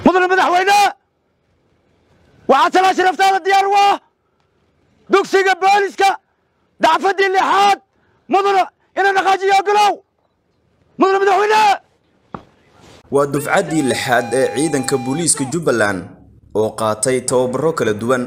mudane madaxweyne waxaa talaa sharaftaada diyaar u ah dugsiga booliska dacfaddii lixaad mudane ina dhaqaajiyo ogolow mudane madaxweyne waa dufcaddii lixaad ee ciidanka booliiska jubbaland oo qaatay tababaro kala duwan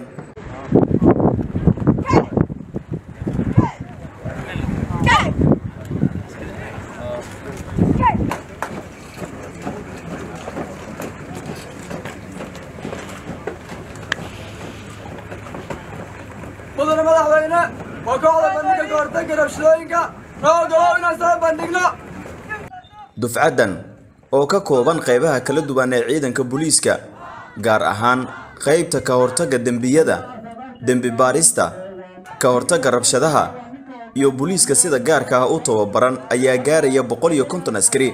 mudane madaxweyne waa kooxda bandhiga kahortagga rabshadooyinka noo ogolow inaan soo bandhigno dufcaddan oo ka kooban qaybaha kala duwan ee ciidanka booliiska gaar ahaan qaybta ka hortagga dembiyada dembi baarista ka hortagga rabshadaha iyo booliiska sida gaarka ah u tababaran ayaa gaaraya boqol iyo konton askari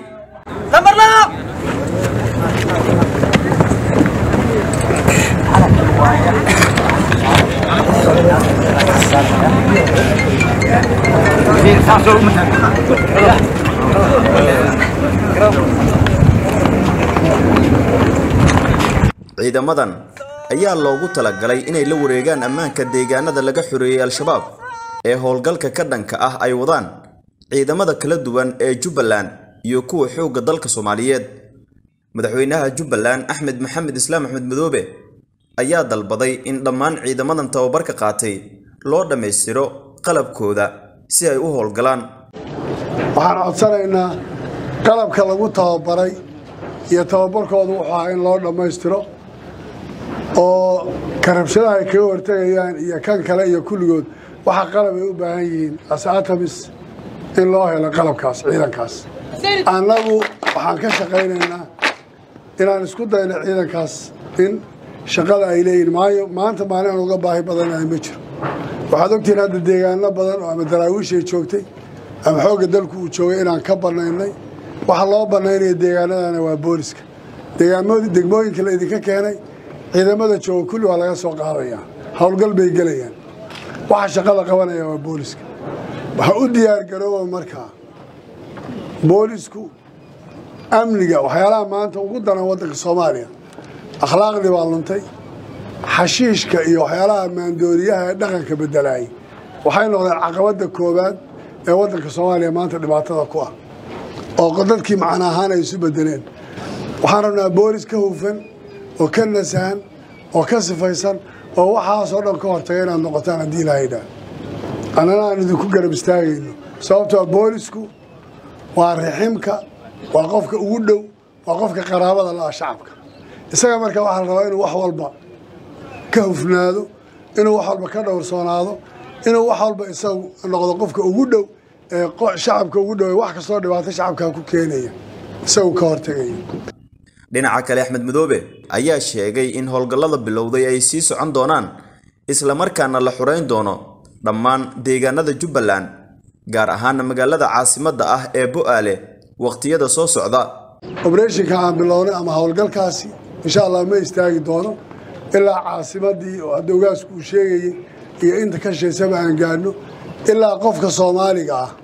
ciidamadan ayaa loogu talagalay inay la wareegaan ammaanka deegaanada laga xoreeyey al-shabaab ee howlgalka ka dhanka ah ay wadaan ciidamada kala duwan ee jubbaland iyo kuwa xoogga dalka soomaaliyeed madaxweynaha jubbaland axmed maxamed islaam axmed madoobe ayaa dalbaday in dhammaan ciidamadan tababarka qaatay loo dhammaystiro qalabkooda si ay u howlgalaan waxaan codsanaynaa qalabka lagu tababaray iyo tababarkooda wuxuu ahaa in loo dhammaystiro oo karabshadaha ay kaga hortegayaan iyo kan kale iyo kulligood waxa qalab ay u baahan yihiin asatamis in loo helo qalabkaas ciidankaas annagu waxaan ka shaqaynaynaa inaan isku dayno ciidankaas in shaqada ay leeyihin maayo maanta maalin aan uga baahi badanahay ma jiro waxaad ogtihiin hadda deegaano badan oo ama daraawiishay joogtay ama xoogga dalku uu joogay inaan ka bannaynay waxa loo bannaynaya deegaanadana waa booliska degmooyinka la idinka keenay ciidamada jooga kulli waa laga soo qaadayaa howlgal bay gelayaan waxa shaqada qabanaya waa booliska waxa u diyaargarooba markaa boolisku amniga waxyaalaha maanta ugu daran waddanka soomaaliya akhlaaqdii baa luntay xashiishka iyo waxyaalaha maandooriyaha ee dhaqanka bedelaayay waxay noqdeen caqabadda koowaad ee waddanka soomaaliya maanta dhibaatada ku ah oo dadkii macna ahaan ay isu bedeleen waxaan rabnaa boolis ka hufan oo ka nasahan oo ka sifaysan oo waxaasoo dhan ka hortaga inaad noqotaan haddii ilaahayda annana aan idinku garab istaagayno sababtoo boolisku waa riximka waa qofka ugu dhow waa qofka qaraabada la-ah shacabka isaga marka waxaa la rabaa inuu wax walba ka hufnaado inuu wax walba ka dhowrsoonaado inuu wax walba isagu noqdo qofka ugu dhow ee shacabka ugu dhow wax kastoo dhibaato shacabka ku keenaya isagu ka hortegaya dhinaca kale axmed madoobe ayaa sheegay in howlgallada bilowday ay sii socon doonaan islamarkaana la xurayn doono dhammaan deegaanada jubbaland gaar ahaana magaalada caasimadda ah ee bo'aale wakhtiyada soo socda obreshinka aan bilownay ama howlgalkaasi insha allah ma istaagi doono ilaa caasimadii oo hadda ogaasku uu sheegayey iyo inta ka shaysaba aan gaadhno ilaa qofka soomaaliga ah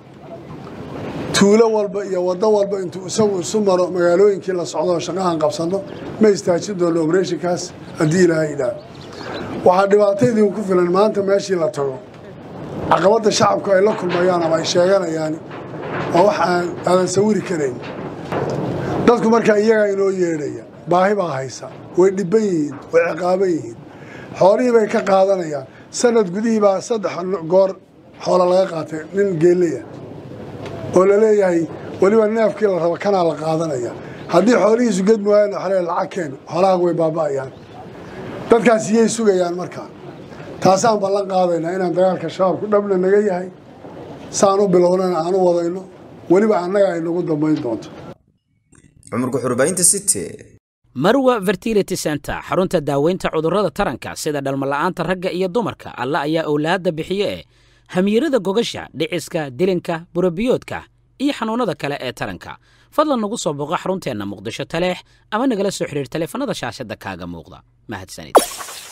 tuulo walba iyo waddo walba intuu isagu isu maro magaalooyinkii la socdo shaqahan qabsanno ma istaajin doono obreshinkaas haddii ilaahay idhaah waxaa dhibaataydii ku filan maanta meeshii la tago caqabadda shacabku ay la kulmayaan ama ay sheeganayaan waa wax aan aadan sawiri karayn dadku markaa iyagaa inoo yeedhaya baahi baa haysa way dhibban yihiin way ciqaaban yihiin xoolihii bay ka qaadanayaan sanad gudihii baa saddex goor xoola laga qaatay nin geeleya oo la leeyahay weliba neefkii la rabo kanaa la qaadanaya haddii xoolihiisu gedmi waayaan waxaa leeyahay lacag keen xoolahaagu way baaba'ayaan dadkaas iyay sugayaan markaa taasaan ballan qaadaynaa inaan dagaalka shabaabku dhabna naga yahay saan u bilownana aan u wadayno weliba annaga ay nagu dambayn doonto cumurka xurbaynta city marwa fertility center xarunta daaweynta cudurrada taranka sida dhalmala'aanta ragga iyo dumarka alla ayaa owlaadda bixiye ee hamiirada gogasha dhiciska dilinka burabiyoodka iyo xanuunnada kale ee taranka fadlan nagu soo booqo xarunteenna muqdisho taleex ama nagala soo xidhiir taleefanada shaashadda kaaga muuqda mahadsanid